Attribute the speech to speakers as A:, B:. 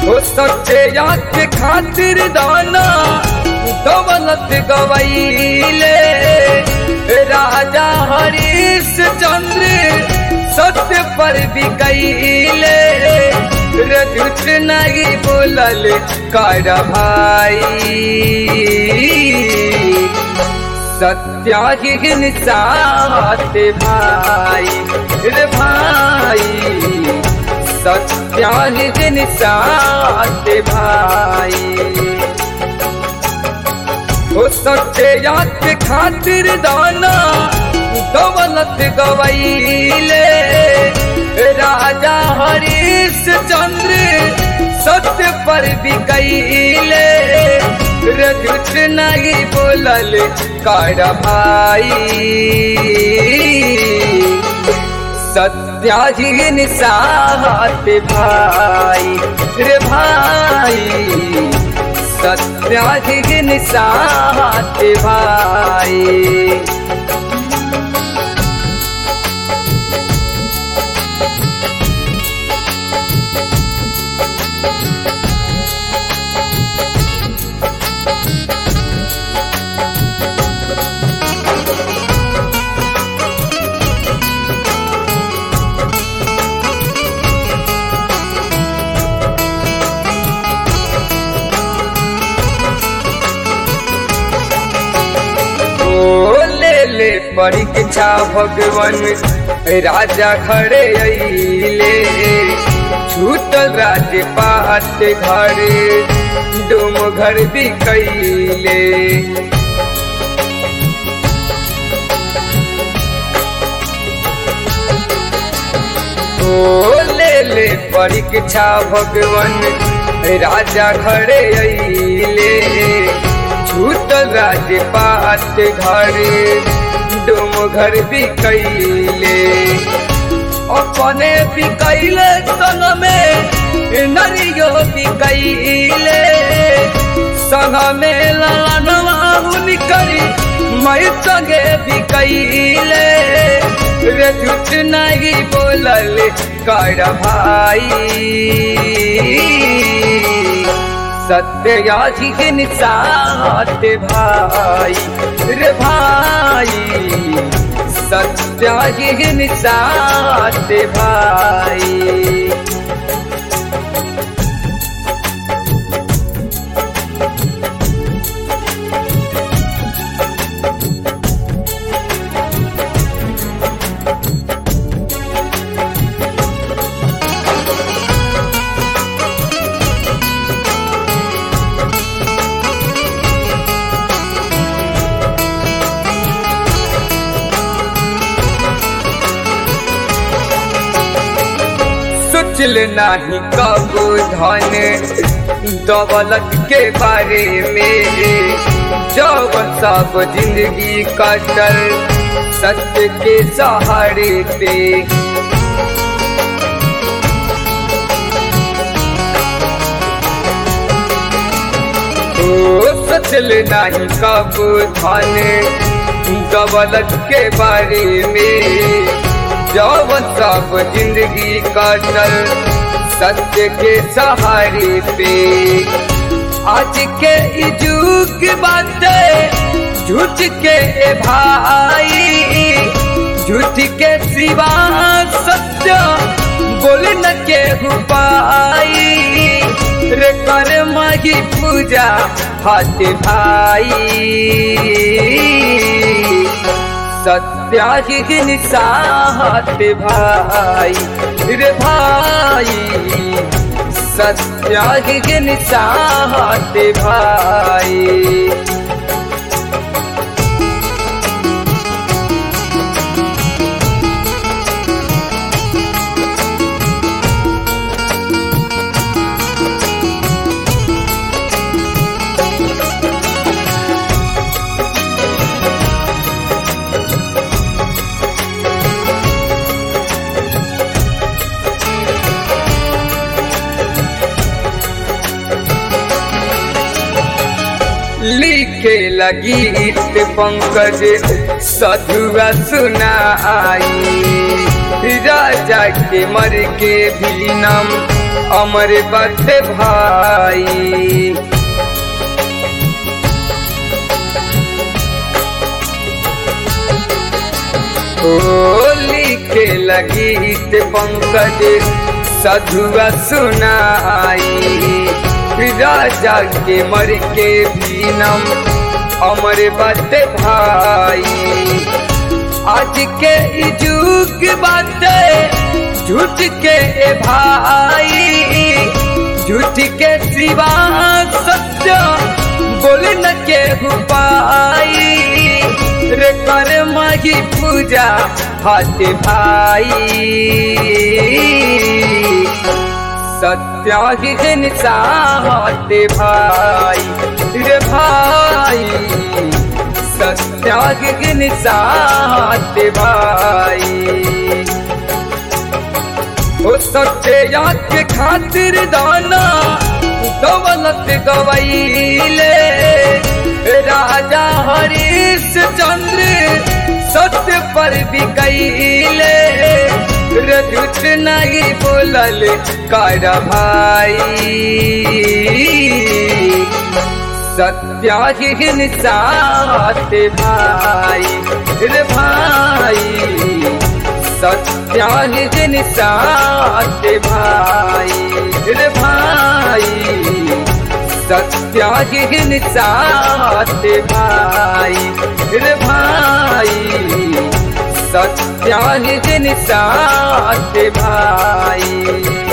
A: हो सच्चे याद के खातिर दाना दौलत गवैले राजा हरीश चंद्र सत्य पर बिकैले रे झूठ नहीं बोलल कर भाई सत्यागिन साथ भाई रे भाई सत्यागिन साथ भाई हो सच्चे याद के खातिर दाना दौलत गवैले राजा हरीश चंद्र सत्य पर बिकैले रे झूठ नहीं बोलल कर भाई सत्याजीन साथ भाई रे भाई सत्याजीन साथ भाई ले ले परीक्षा भगवान राजा खड़े अइले छूटल राज पात घरे डोम घर भी कैले ओ ले ले परीक्षा भगवान राजा खड़े अइले छूटल राज पात घरे डोम घर भी कैले अपने भी कैले संग में नरियो भी कैले संग में लानवा करी मैं संगे भी कैले रे झूठ नहीं बोलल कर भाई सत्याजिन साथ भाई रे भाई सत्याजिन साथ भाई सोचल नहीं कबो धन दौलत के बारे में जब सब जिंदगी कटल सत्य के सहारे पे ओ सोचल नहीं कबो धन दौलत के बारे में जब सब जिंदगी कटल सत्य के सहारे पे आज के युग बाटे झूठ के भाई झूठ के सिवा सत्य बोल न के पाई रे कर माही पूजा हाथ भाई सत्याहिन साथ भाई रे भाई सत्याहिन साथ भाई लिखे लगी पंकज सधुआ सुनाई राजा के मर के भी नम अमर बत भाई ओ लिखे लगीत पंकज सधुआ सुनाई राजा के मर के बीनम अमर बत भाई आज के जुग बाटे झूठ के ए भाई झूठ के सिवा सत्य बोल न के पाई रे कर माही पूजा हाथ भाई सत्याग्न साहत भाई रे भाई सत्याग्न साहत भाई ओ सत्या के खातिर दाना दौलत गवैले राजा हरीश चंद्र सत्य पर बिकैले रजुत नहीं बोलल कर भाई सत्याग्न साथ भाई रे भाई सत्याग्न साथ भाई रे भाई सत्याग्न साथ भाई रे भाई सत्याग्न साथ भाई